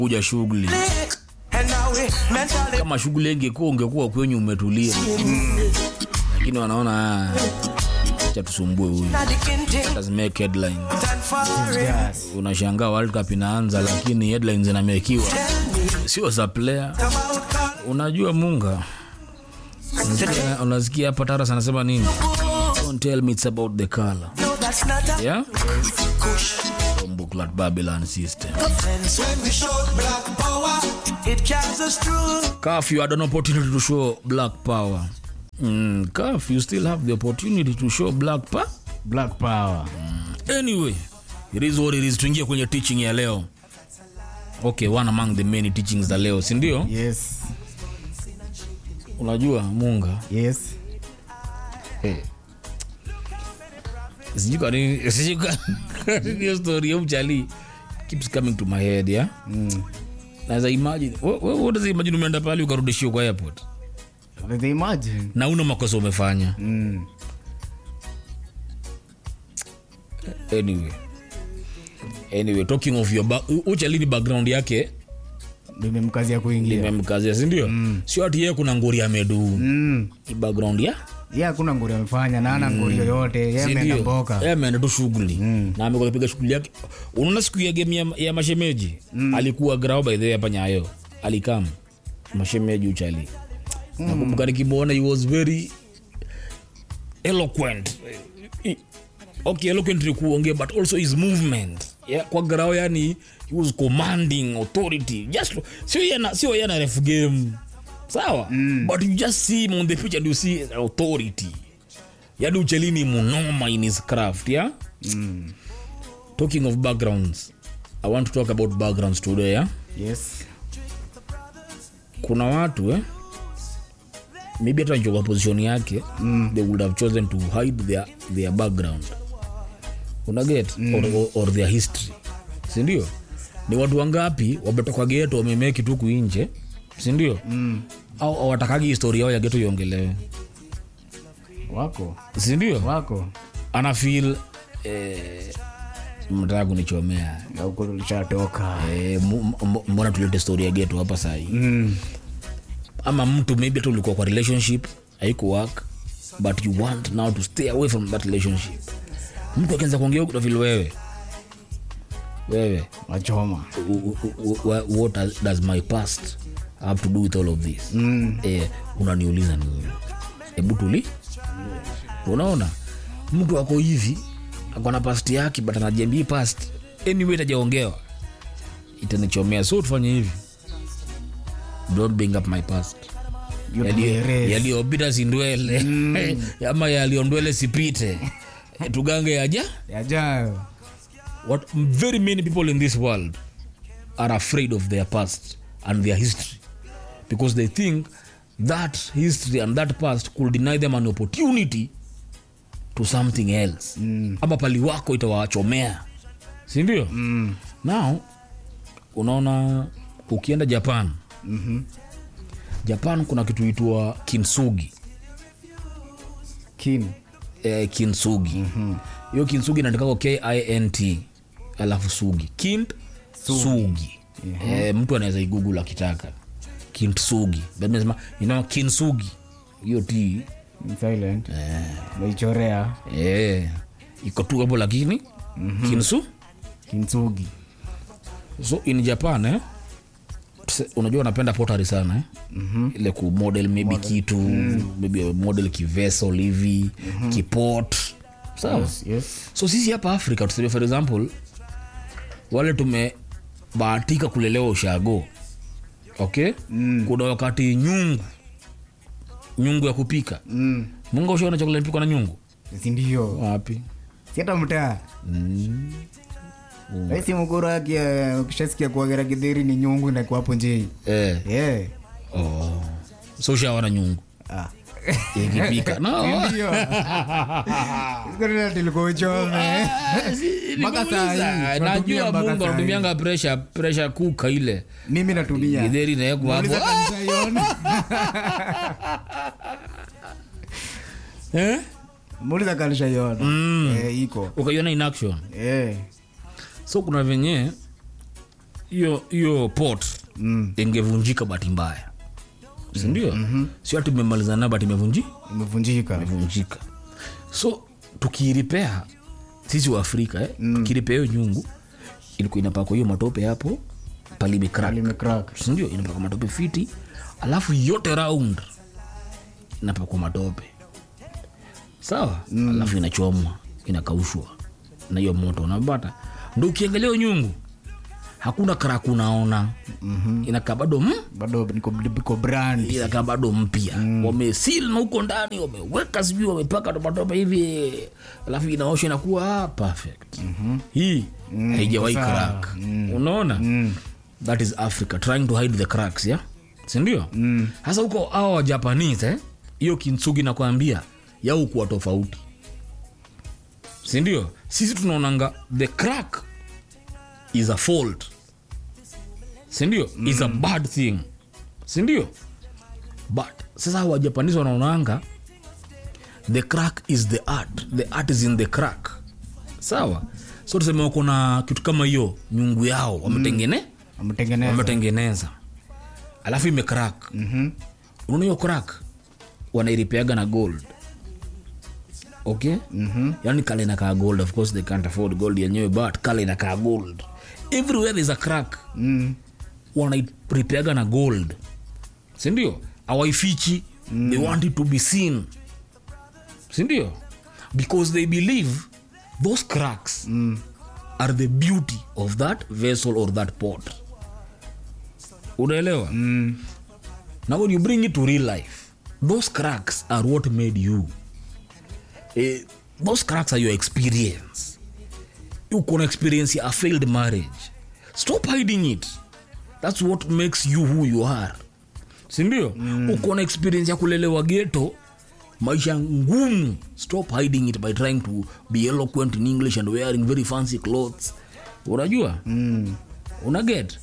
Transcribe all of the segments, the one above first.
kuja shughuli And now we mentally kama shughuli ingekuwa ungekuwa kwenye umetulia lakini wanaona "Ah, acha tusumbue huyu not the king thing Let's make headlines and foreign. unashangaa world cup inaanza lakini headlines zinamekiwa Tell me sio za player about God. unajua munga Unasikia- unasikia hapa taras anasema nini don't tell me it's about the color No, that's not a yeah kush. booklet babylon system Offense when we show black power, it carries us through. Calf, you had an opportunity to show black power mm, Calf, you still have the opportunity to show black power black power anyway it is what it is tuingie kwenye teaching ya leo okay one among the many teachings za leo sindio yes unajua munga yes sijui kwa nini- sijui kwa nini hiyo story ya mchali keeps coming to my head yeah mm. naweza imagine what, what does imagine umeenda pale ukarudishiwa kwa airport They imagine na una makosa umefanya mm. anyway anyway talking of your ba- u- uchalini background yake nimemkazia kuingia limemkazia sindio mm. sio ati yeye kuna ngori amedu mm. Ni background ya ye hakuna nguri amefanya na ana nguri yoyote ye ameenda mboka Yeye ameenda tu shughuli na amekuwa akipiga shughuli yake unaona siku ya game ya, ya mashemeji alikuwa grao by the way hapa nyayo alikam mashemeji uchali nakumbuka nikimwona he was very eloquent I- okay eloquent ni kuongea but also his movement yeah, kwa grao yani he was commanding authority just sio yana sio yana ref game sawa but you just see him on the pitch and you see authority yani uchelini munoma in his craft yeah talking of backgrounds i want to talk about backgrounds today yeah? yes kuna watu eh? maybe hata kwa position yake mm. they would have chosen to hide their, their background unaget mm. or, or, or their history sindio ni watu wangapi wametoka geto wamemeki tu kuinje sindio mm. au awatakagi historia yao ya geto iongelewe wako sindio wako ana feel eh, mtaka kunichomea Na huko tulishatoka eh, mu- m- mbona tulete story ya geto hapa sahii mm. ama mtu maybe hata ulikuwa kwa relationship haiko work but you want now to stay away from that relationship mtu akianza kuongea huko vile wewe wewe wachoma u- u- u- u- what does- does my past have to do with all of this mm. eh, unaniuliza ni wewe hebu tuli unaona mtu ako hivi ako na past yake but anajiambia past anyway itajaongewa itanichomea so tufanye hivi don't bring up my past You Yaliyo- tuerase. yaliyopita sindwele ama yaliyondwele sipite tugange yaja yajayo what very many people in this world are afraid of their past and their history because they think that history and that past could deny them an opportunity to something else mm. ama pali wako itawachomea sindio mm. now unaona ukienda japan mm-hmm. japan kuna kitu itwa kinsugi kin eh, kinsugi hiyo mm-hmm. kinsugi inaandikako kint alafu sugi kint sugi, sugi. Eh, mtu anaweza igugul akitaka kint sugi sema ina kinsugi hiyo t in silent meichorea eh, iko tu hapo lakini mm-hmm. kinsu kinsugi so in japan eh, tuse- unajua wanapenda potari sana eh? mm-hmm. ile kumodel maybe kitu mm. maybe model kivesel hivi mm-hmm. kipot sawa yes, yes. so sisi hapa afrika tuseme for example wale tumebahatika kulelewa ushago okay mm. kuna wakati nyungu nyungu ya kupika mm. munga ushaona chakula inapikwa na nyungu sindio wapi siata mtaa raisi muguru aki ukishasikia kuagera githeri ni nyungu inakuwa hapo njei eh. yeah. oh. so ushaona nyungu ah. ikipika no. Ndio. Siku tulikuwa uchome Mpaka saa hii, tunatumia najua mpaka mungu saa hii. anatumianga presha presha kuka ile mimi natumia githeri naekwa hapo Muuliza kanisa ione. eh? muuliza kanisha iona eh, iko ukaiona in action eh. so kuna venye hiyo hiyo pot mm. ingevunjika bahati mbaya sindio mm-hmm. sio ati imemalizana nayo but imevunji imevunjika imevunjika so tukiripea sisi wa afrika eh, mm. tukiripea hiyo nyungu ilikuwa inapakwa hiyo matope hapo palimekrak limecrack sindio inapakwa matope fiti alafu yote round inapakwa matope sawa mm. alafu inachomwa inakaushwa na hiyo moto unapata ndo ukiangalia hiyo nyungu hakuna krak unaona mm-hmm. inakaa bado mm, bado niko niko brand inakaa bado mpya mm. wamesil na huko ndani wameweka sijui wamepaka tomatope hivi alafu inaosha inakuwa ah, perfect mm-hmm. hii mm, haijawahi sawa. crack unaona mm. that is africa trying to hide the cracks yeah sindio hasa huko awa wa japanese eh? hiyo kintsugi nakwambia yau kuwa tofauti sindio sisi tunaonanga the crack is a fault sindio mm. is a bad thing sindio but sasa hawa japanese wanaonanga the crack is the art the art is in the crack sawa so tuseme wako na kitu kama hiyo nyungu yao wametengene ametengeneza wametengeneza alafu imecrack mm-hmm. unaona hiyo crack wanairipeaga na gold okay mm-hmm. yani kale inakaa gold of course they can't afford gold yenyewe but kale inakaa gold everywhere there's a crack Mm. wanairipeaga na gold sindio awaifichi mm. they want it to be seen sindio because they believe those cracks mm. are the beauty of that vessel or that pot unaelewa mm. now when you bring it to real life those cracks are what made you eh, those cracks are your experience uko na experience ya a failed marriage stop hiding it that's what makes you who you are sindio mm. uko na experience ya kulelewa geto maisha ngumu stop hiding it by trying to be eloquent in english and wearing very fancy clothes unajua mm. unaget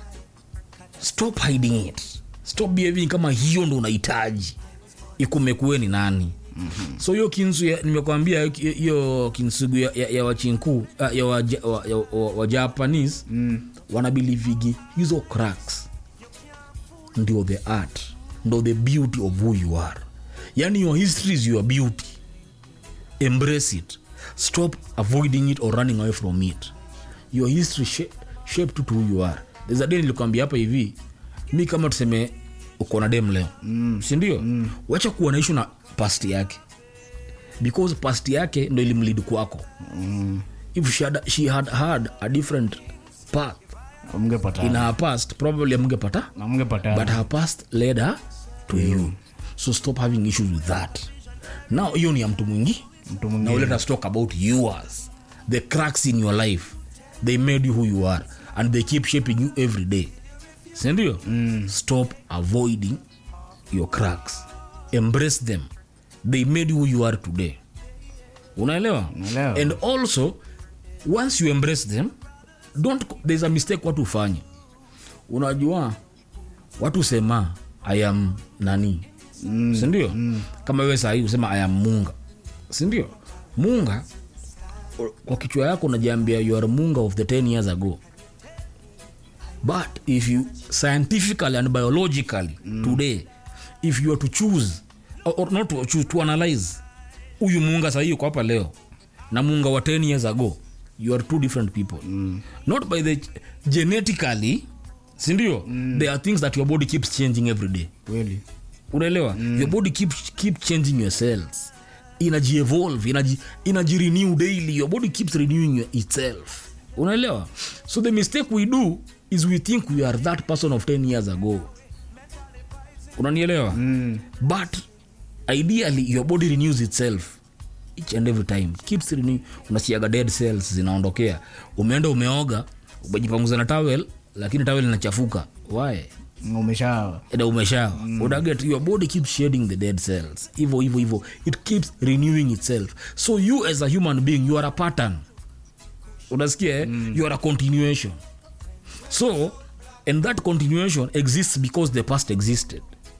stop hiding it stop behaving kama hiyo ndo unahitaji ikumekuwe ni nani mm-hmm. so hiyo kinsu ya- nimekwambia hiyo- hiyo kinsugu ya, ya, ya wachinku uh, ya wajapanese wa, ya, wa, wa Japanese, mm. wanabilivigi hizo cracks ndio the art ndo the beauty of who you are yani your history is your beauty embrace it stop avoiding it or running away from it your history shape, shaped you to who you are there's a day nilikwambia hapa hivi mi kama tuseme uko na dem leo mm. sindio mm. wacha kuwa na ishu na past yake because past yake ndo ilimlid kwako mm. if she had, she had had a different path in amngepata her past probably amngepata but amngepata her past led her to you so stop having issues with that now hiyo ni ya mtu mwingi Mtu now mwingine. let us talk about yours the cracks in your life they made you who you are and they keep shaping you every day sindio mm. stop avoiding your cracks embrace them they made you who you are today unaelewa Naelewa. and also once you embrace them don't there's a mistake watu ufanye unajua watu sema i am nani mm, sindio mm. kama wewe sahii usema i am munga sindio munga o- kwa kichwa yako unajiambia you are munga of the 10 years ago but if you scientifically and biologically mm. today if you are to choose or, or not to choose to analyze huyu munga sahii uko hapa leo na munga wa 10 years ago you are two different people mm. not by the genetically sindio mm. there are things that your body keeps changing every day kweli unaelewa mm. your body keep, keep changing your cells inajievolve inaji, inajirenew daily your body keeps renewing your- itself unaelewa so the mistake we do is we think we are that person of 10 years ago unanielewa mm. but ideally your body renews itself each and every time keeps renew unasiaga dead cells zinaondokea umeenda umeoga umejipanguza na towel lakini towel inachafuka why umesha na umesha mm. unaget your body keeps shedding the dead cells hivo hivo hivo it keeps renewing itself so you as a human being you are a pattern unasikia eh? mm. you are a continuation so and that continuation exists because the past existed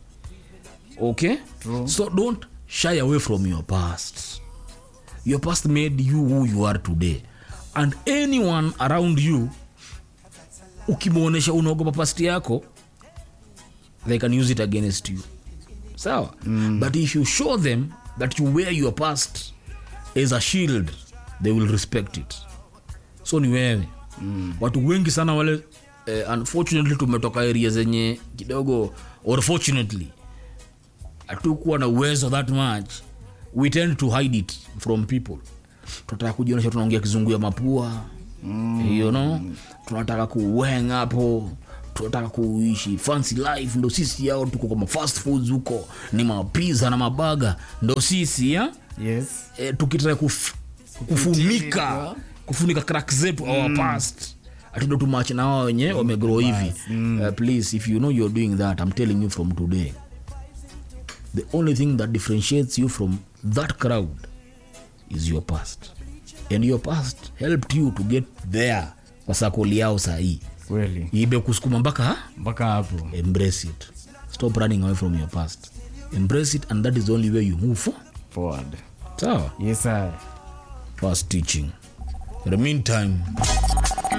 okay True. so don't shy away from your past your past made you who you are today and anyone around you ukimwonyesha unaogopa past yako they can use it against you sawa mm. but if you show them that you wear your past as a shield they will respect it so ni wewe mm. watu wengi sana wale eh, unfortunately tumetoka area zenye kidogo or fortunately hatukuwa na uwezo that much we tend to hide it from people tunataka kujionyesha tunaongea kizungu ya mapua mm. you know tunataka kuweng hapo tunataka kuishi fancy life ndo sisi yao tuko kwa fast foods huko ni mapiza na mabaga ndo sisi ya yes e, tukitaka kuf, kufunika kufunika crack zetu mm. our past atundo tumache na wao wenye wamegrow hivi uh, please if you know you're doing that i'm telling you from today the only thing that differentiates you from that crowd is your past and your past helped you to get there kwa sakoli yao sahii kweli ibe kusukuma mpaka mpaka hapo embrace it stop running away from your past embrace it and that is the only way you move for forward sawa yes sir fast teaching in the meantime